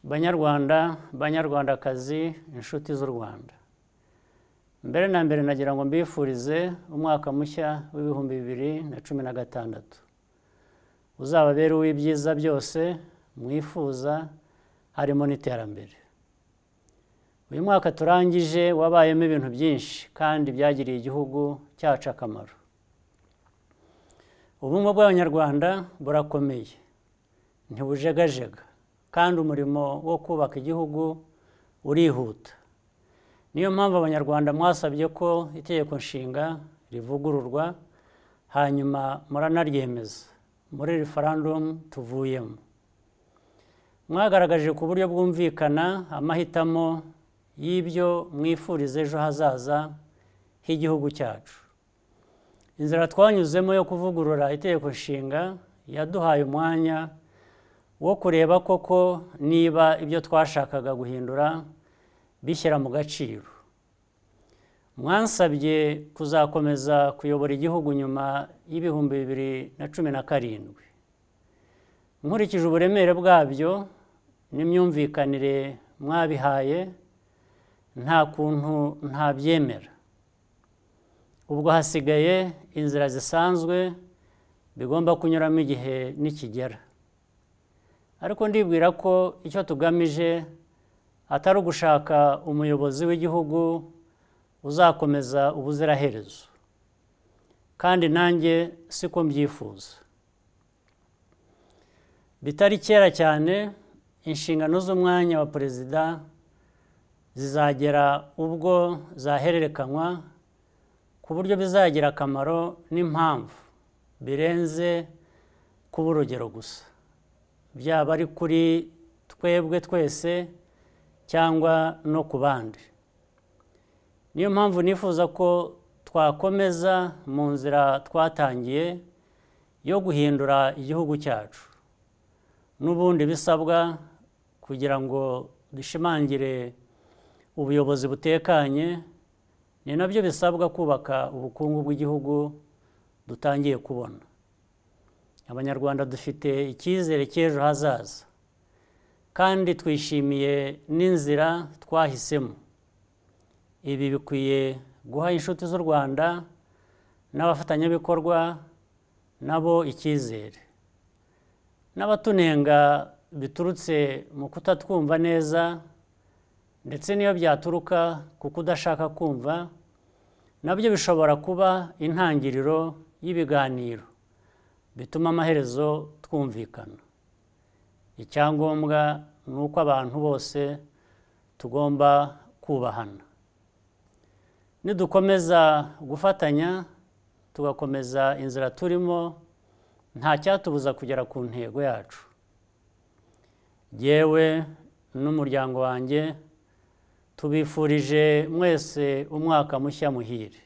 banyarwanda banyarwandakazi inshuti z'u rwanda mbere na mbere nagira ngo mbifurize umwaka mushya w'ibihumbi bibiri na cumi na gatandatu uzababere uw'ibyiza byose mwifuza harimo n'iterambere uyu mwaka turangije wabayemo ibintu byinshi kandi byagiriye igihugu cyacu akamaro ubumwe bw'abanyarwanda burakomeye ntibujegajega kandi umurimo wo kubaka igihugu urihuta niyo mpamvu abanyarwanda mwasabye ko itegeko nshinga rivugururwa hanyuma muranaryemeza muri referandumu tuvuyemo mwagaragaje ku buryo bwumvikana amahitamo y'ibyo mwifuriza ejo hazaza h'igihugu cyacu inzira twanyuzemo yo kuvugurura itegeko nshinga yaduhaye umwanya wo kureba koko niba ibyo twashakaga guhindura bishyira mu gaciro mwansabye kuzakomeza kuyobora igihugu nyuma y'ibihumbi bibiri na cumi na karindwi nkurikije uburemere bwabyo n'imyumvikanire mwabihaye nta kuntu ntabyemera ubwo hasigaye inzira zisanzwe bigomba kunyuramo igihe nikigera ariko ndibwira ko icyo tugamije atari ugushaka umuyobozi w'igihugu uzakomeza ubuziraherezo kandi nanjye siko mbyifuza bitari kera cyane inshingano z'umwanya wa perezida zizagera ubwo zahererekanywa ku buryo bizagira akamaro n'impamvu birenze kuba urugero gusa byaba ari kuri twebwe twese cyangwa no ku bandi niyo mpamvu nifuza ko twakomeza mu nzira twatangiye yo guhindura igihugu cyacu n'ubundi bisabwa kugira ngo dushimangire ubuyobozi butekanye ni nabyo bisabwa kubaka ubukungu bw'igihugu dutangiye kubona abanyarwanda dufite icyizere cy'ejo hazaza kandi twishimiye n'inzira twahisemo ibi bikwiye guha inshuti z'u rwanda n'abafatanyabikorwa nabo icyizere n'abatunenga biturutse mu kutatwumva neza ndetse n'iyo byaturuka ku kudashaka kumva nabyo bishobora kuba intangiriro y'ibiganiro bituma amaherezo twumvikana icyangombwa ni uko abantu bose tugomba kubahana nidukomeza gufatanya tugakomeza inzira turimo nta cyatubuza kugera ku ntego yacu yewe n'umuryango wanjye tubifurije mwese umwaka mushya muhire